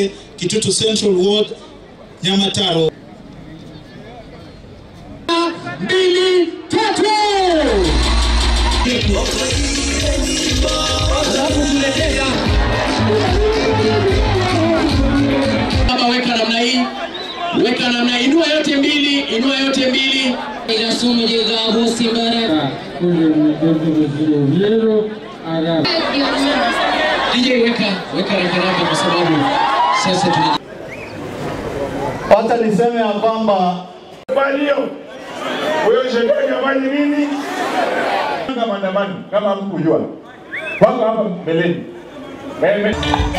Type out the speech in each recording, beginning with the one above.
Mwenge, Kitutu Central Ward, Nyamataro. mbili tatu Baba, weka namna hii, weka namna hii, inua yote mbili, inua yote mbili. Inasumu jigabu simbara DJ weka, weka rakaraka kwa sababu sasa tuna Wacha niseme ya kwamba Balio. Huyo shetani afanye nini? Kama maandamano kama mkujua. Wako hapa mbeleni. Meme.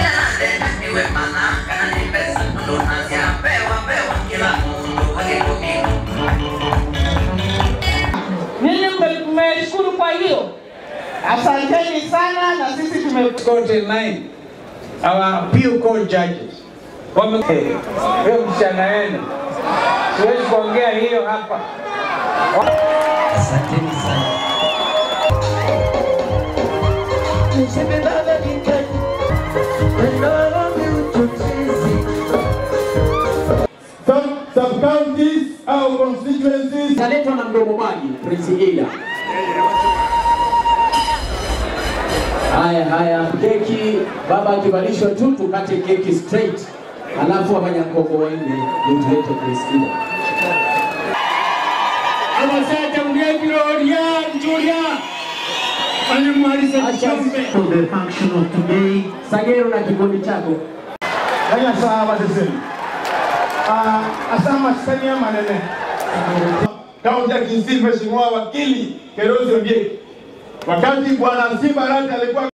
Ninyi mmeshukuru kwa hiyo, asanteni sana, na sisi tume court in line. Our appeal court judges. Wame hiyo msichana wenu. Siwezi kuongea hiyo hapa. sub, sub counties au constituencies italetwa na mdomo maji Prince Ida. Haya haya, keki baba akivalishwa tu tukate keki straight, alafu abanyakoko waende ndio tulete Prince Ida. abasajja mugegirorya njulia anyamwalisa kikombe the function of today Sagero na kikundi chako kanya saa bateseni Ah, asama sikania manene Kaunti ya Kisii, Mheshimiwa Wakili Kerosi Obieki. Wakati Bwana Simba Arati alikuwa